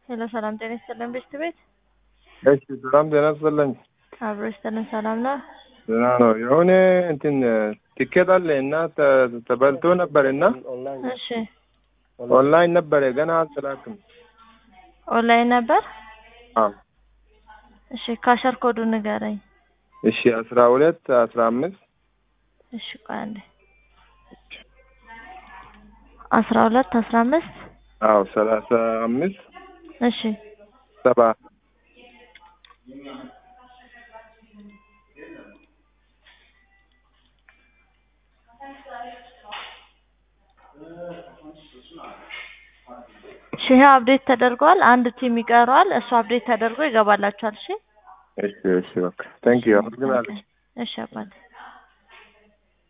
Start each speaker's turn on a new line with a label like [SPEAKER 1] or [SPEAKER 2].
[SPEAKER 1] ሄሎ ሰላም ጤና ይስጥልን ቤት ቤት
[SPEAKER 2] እሺ ሰላም ጤና ይስጥልኝ።
[SPEAKER 1] አብሮ ይስጥልን ሰላም ነው።
[SPEAKER 2] ደህና ነው። የሆነ እንትን ቲኬት አለ እና ተ- ተበልቶ ነበር እና
[SPEAKER 1] እሺ
[SPEAKER 2] ኦንላይን ነበረ ገና አልተላክም።
[SPEAKER 1] ኦንላይን ነበር።
[SPEAKER 2] አዎ።
[SPEAKER 1] እሺ ካሸር ኮዱ ንገረኝ።
[SPEAKER 2] እሺ አስራ ሁለት አስራ አምስት
[SPEAKER 1] እሺ ቆይ አንዴ አስራ ሁለት አስራ አምስት
[SPEAKER 2] አዎ ሰላሳ አምስት
[SPEAKER 1] እሺ
[SPEAKER 2] ሰባ
[SPEAKER 1] እሺ ይሄ አፕዴት ተደርጓል። አንድ ቲም ይቀረዋል። እሱ አፕዴት ተደርጎ ይገባላችኋል። እሺ
[SPEAKER 2] እሺ እሺ በቃ ታንክ ዩ አመሰግናለሁ።
[SPEAKER 1] እሺ አባቴ